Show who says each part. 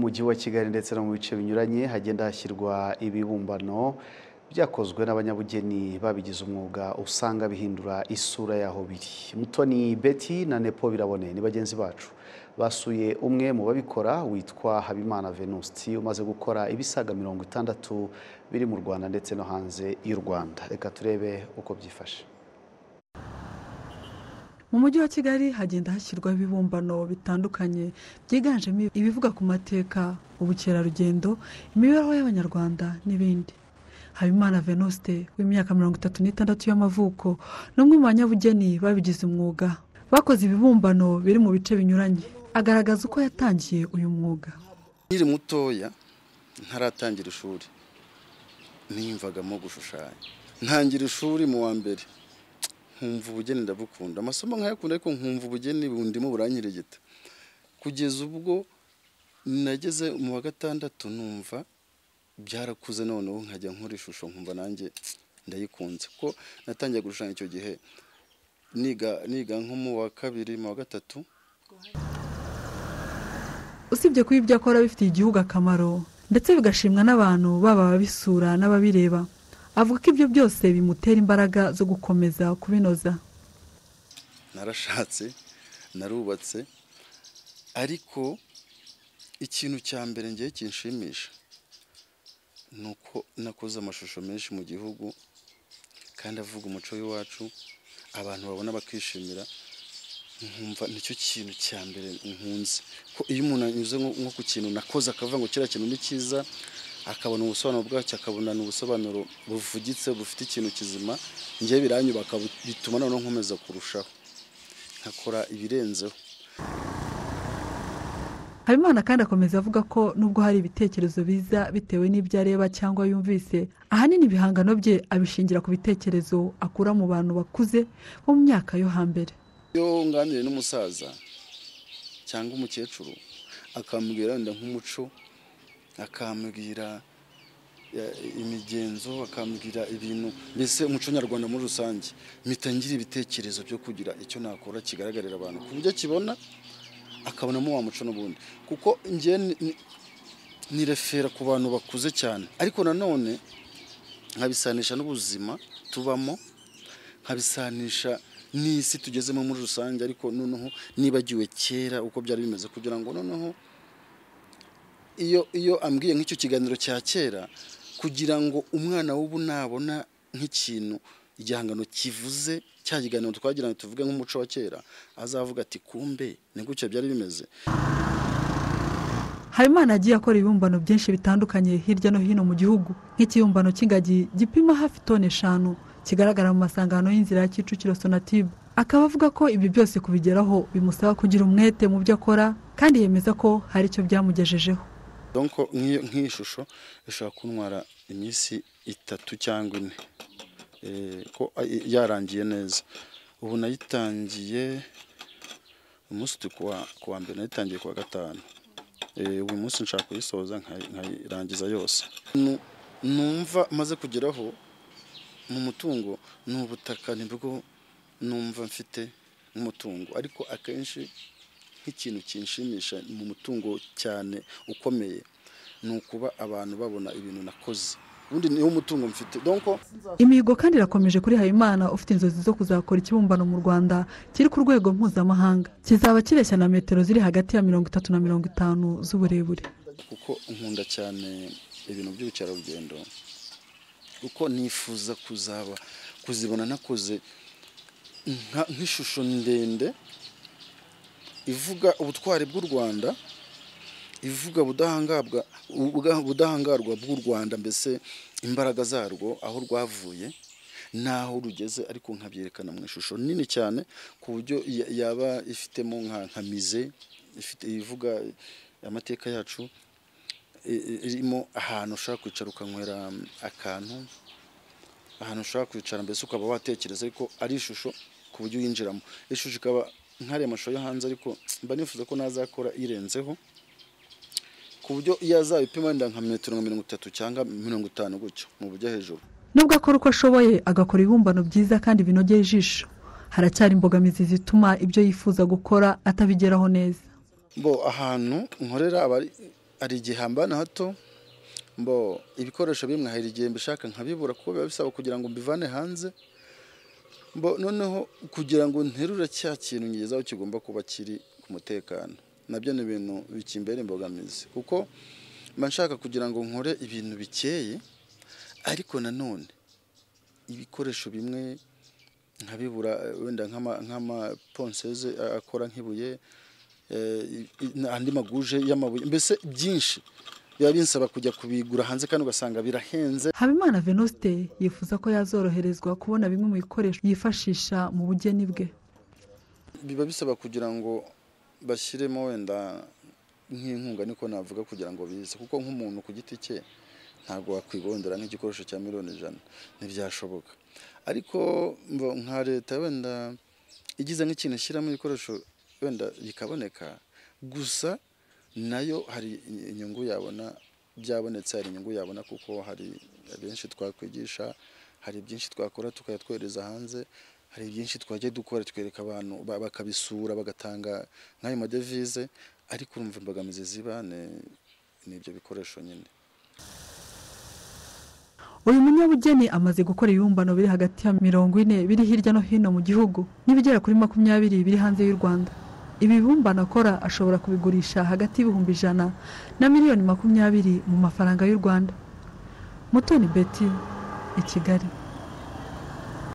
Speaker 1: Mu mujyi wa Kigali ndetse no mu bice binyuranye hagenda hashyirwa ibibumbano byakozwe n'abanyabugeni babigize umwuga usanga bihindura isura y'aho biri. Mutoni Betty na Nepo Birabone ni bagenzi bacu basuye umwe mu babikora witwa Habimana Venuste umaze gukora ibisaga mirongo itandatu biri mu Rwanda ndetse no hanze y'u Rwanda. Reka turebe uko byifashe.
Speaker 2: Mu mujyi wa Kigali hagenda hashyirwaho ibibumbano bitandukanye byiganjemo ibivuga ku mateka, ubukerarugendo, imibereho y'Abanyarwanda n'ibindi. Habimana Venuste w'imyaka mirongo itatu n'itandatu y'amavuko ni umwe mu banyabugeni babigize umwuga bakoze ibibumbano biri mu bice binyuranye agaragaza uko yatangiye uyu mwuga.
Speaker 3: nkiri mutoya ntaratangira ishuri niyumvagamo gushushanya ntangira ishuri mu wa mbere nkumva ubugeni ndabukunda amasomo nkayakunda ariko nkumva ubugeni bundimo buranyiregeta kugeza ubwo nageze mu wa gatandatu numva byarakuze noneho nkajya nkora ishusho nkumva nanjye ndayikunze kuko natangiye gushushanya icyo gihe niga niga nko mu wa kabiri mu wa gatatu
Speaker 2: usibye kuba ibyo akora bifitiye igihugu akamaro ndetse bigashimwa n'abantu baba ababisura n'ababireba avuga ko ibyo byose bimutera imbaraga zo gukomeza kubinoza
Speaker 3: narashatse narubatse ariko ikintu cya mbere ngiye kinshimisha ni uko nakoze amashusho menshi mu gihugu kandi avuga umuco w'iwacu abantu babona bakishimira nkumva nicyo kintu cya mbere nkunze ko iyo umuntu anyuze nko nko ku kintu nakoze akavuga ngo kiriya kintu ni cyiza akabona ubusobanuro bwacyo akabona ubusobanuro buvugitse bufite ikintu kizima ngewe biranyubaka bituma noneho nkomeza kurushaho nkakora ibirenzeho
Speaker 2: Habimana kandi akomeza avuga ko nubwo hari ibitekerezo biza bitewe n'ibyo areba cyangwa yumvise ahanini ibihangano bye abishingira ku bitekerezo akura mu bantu bakuze bo mu myaka yo hambere
Speaker 3: iyo nganiriye n'umusaza cyangwa umukecuru akambwira wenda nk'umuco akambwira eh, imigenzo akambwira ibintu mbese umuco nyarwanda muri rusange mpita ngira ibitekerezo byo kugira icyo nakora kigaragarira abantu ku buryo akibona akabonamo wa muco n'ubundi kuko ngewe ni- ni- nirefera ku bantu bakuze cyane ariko nanone nkabisanisha n'ubuzima tubamo nkabisanisha n'isi tugezemo muri rusange ariko noneho nibagiwe kera uko byari bimeze kugira ngo noneho iyo iyo ambwiye nk'icyo kiganiro cya kera kugira ngo umwana w'ubu nabona nk'ikintu igihangano kivuze cya kiganiro twagira ngo tuvuge nk'umuco wa kera azavuga ati kumbe ni gutya byari bimeze
Speaker 2: Habimana yagiye akora ibibumbano byinshi bitandukanye hirya no hino mu gihugu nk'ikibumbano cy'ingagi gipima hafi toni eshanu kigaragara mu masangano y'inzira ya Kicukiro Sonatube akaba avuga ko ibyo byose kubigeraho bimusaba kugira umwete mu byo akora kandi yemeza ko hari icyo byamugejejeho
Speaker 3: donko nk'iyo nk'iyi shusho ishobora kuntwara iminsi itatu cyangwa ine Eh, ko ay- yarangiye neza ubu nayitangiye umunsi turi kuwa kuwa mbere nayitangiye kuwa gatanu Eh, uyu munsi nshaka kuyisoza nkayi- nkayirangiza yose Nu- numva maze kugeraho mu mutungo ni ubutaka nibwo numva mfite nk'umutungo ariko akenshi nk'ikintu kinshimisha mu mutungo cyane ukomeye ni ukuba abantu babona ibintu nakoze ubundi niwo mutungo mfite donko
Speaker 2: imihigo kandi irakomeje kuri Habimana ufite inzozi zo kuzakora ikibumbano mu Rwanda kiri ku rwego mpuzamahanga kizaba kireshya na metero ziri hagati ya mirongo itatu na mirongo itanu z'uburebure
Speaker 3: kuko nkunda cyane ibintu by'ubukerarugendo kuko nifuza kuzaba kuzibona nakoze nka- nk'ishusho ndende ivuga ubutwari bw'u rwanda ivuga ubudahangarwa ubwa- ubudahangarwa bw'u rwanda mbese imbaraga zarwo aho rwavuye n'aho rugeze ariko nkabyerekana mu ishusho nini cyane ku buryo ya- yaba ifitemo nka nka mize ifite ivuga amateka yacu i- i- irimo ahantu ushobora kwicara ukanywera mm, akantu ahantu ushobora kwicara mbese ukaba watekereza ariko ari ishusho ku buryo uyinjiramo ishusho ikaba nk'ariya mashusho yo hanze ariko mba nifuza ko nazakora irenzeho ku buryo iyo azabipima wenda nka metero nka mirongo itatu cyangwa mirongo itanu gutyo mu buryo hejuru
Speaker 2: nubwo akora uko ashoboye agakora ibibumbano byiza kandi binogeye ijisho haracyari imbogamizi zituma ibyo yifuza gukora atabigeraho neza
Speaker 3: bo ahantu nkorera aba ari hari igihe hambana hato mbo ibikoresho bimwe hari igihe mbishaka nkabibura kuko biba bisaba kugira ngo mbivane hanze mbo noneho kugira ngo nterure cya kintu ngezaho kigomba kuba kiri ku mutekano nabyo ni ibintu bikimbera imbogamizi kuko mba nshaka kugira ngo nkore ibintu bikeye ariko nanone ibikoresho bimwe nkabibura wenda nk'amaponseze akora nk'ibuye andi maguje y'amabuye mbese byinshi biba binsaba kujya kubigura hanze kandi ugasanga birahenze
Speaker 2: habimana venuste yifuza ko yazoroherezwa kubona bimwe mu bikoresho yifashisha mu bugeni bwe
Speaker 3: biba bisaba kugira ngo bashyiremo wenda nk'inkunga niko navuga kugira ngo bize kuko nk'umuntu ku giti cye ntabwo wakwibondera nk'igikoresho cya miliyoni ijana ntibyashoboka ariko nka leta wenda igize nk'ikintu ishyiramo ibikoresho wenda bikaboneka gusa nayo hari inyungu yabona byabonetse hari inyungu yabona kuko hari benshi twakwigisha hari byinshi twakora tukayatwereza hanze hari byinshi twajya dukora twereka abantu bakabisura bagatanga nk'ayo madevize ariko urumva imbogamizi ziba ni ibyo bikoresho nyine
Speaker 2: uyu munyabugeni amaze gukora ibibumbano biri hagati ya mirongo ine biri hirya no hino mu gihugu n'ibigera kuri makumyabiri biri hanze y'u rwanda ibi bibumbano akora ashobora kubigurisha hagati y'ibihumbi ijana na miliyoni makumyabiri mu mafaranga y'u rwanda mutoni beti i kigali